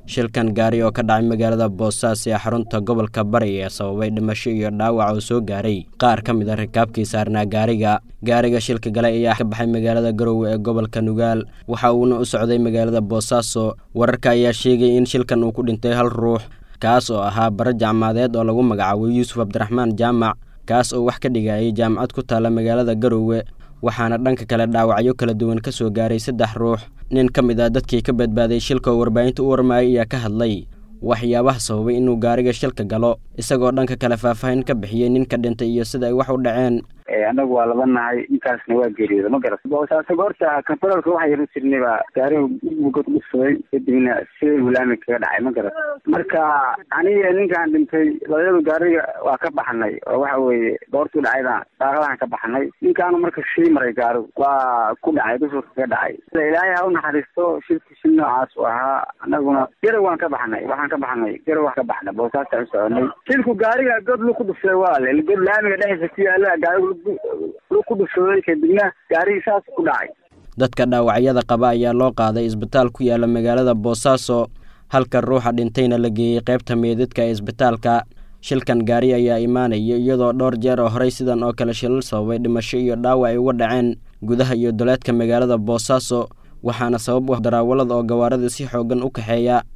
shilkan gaari oo ka dhacay magaalada boosaaso ee xarunta gobolka bari ee sababay dhimasho iyo dhaawac oo soo gaaray qaar ka mid a rikaabkii saarnaa gaariga gaariga shilka gale ayaa ka baxay magaalada garowe ee gobolka nugaal waxa uuna u socday magaalada boosaaso wararka ayaa sheegay in shilkan uu ku dhintay hal ruux kaas oo ahaa bara jacmaadeed oo lagu magacaabo yuusuf cabdiraxmaan jaamac kaas oo wax ka dhigayay jaamacad ku taalla magaalada garowe waxaana dhanka kale dhaawacyo kala duwan ka soo gaaray saddex ruux nin ka mid ah dadkii ka badbaaday shilka oo warbaahinta u warmayay ayaa ka hadlay waxyaabaha sababay inuu gaariga shilka galo isagoo dhanka kale faahfaahin ka bixiyey ninka dhintay iyo sida ay wax u dhaceen anagu waa laba nahay intaasna waa geeriyooda ma garat boosaasaga horta kantaroolka waxaa yaro jirnay baa gaariga god dhufsaday kadibna sida hulaami kaga dhacay ma garat marka aniga ninkaan dhintay labadadu gaariga waa ka baxnay oo waxa weeye goortuu dhacayda daaqadahan ka baxnay ninkaanu marka shii maray gaarigu waa ku dhacay dushurka ka dhacay ilaahay ha u naxariisto shilku shil noocaas u ahaa anaguna garow waan ka baxnay waxaan ka baxnay garow waan ka baxnay boosaasta u soconay shilku gaariga god lu ku dhufsay walaale god laamiga dhexdiisa ku yaala gaarigu lu ku dhufsaday kadibna gaarigii saas ku dhacay dadka dhaawacyada qaba ayaa loo qaaday isbitaal ku yaala magaalada boosaaso halka ruuxa dhintayna la geeyey qaybta meedadka ee isbitaalka shilkan gaari ayaa imaanaya iyadoo dhowr jeer oo horey sidan oo kale shilal sababay dhimasho iyo dhaawac ay uga dhaceen gudaha iyo duleedka magaalada boosaaso waxaana sabab u ah daraawalada oo gawaarida si xooggan u kaxeeya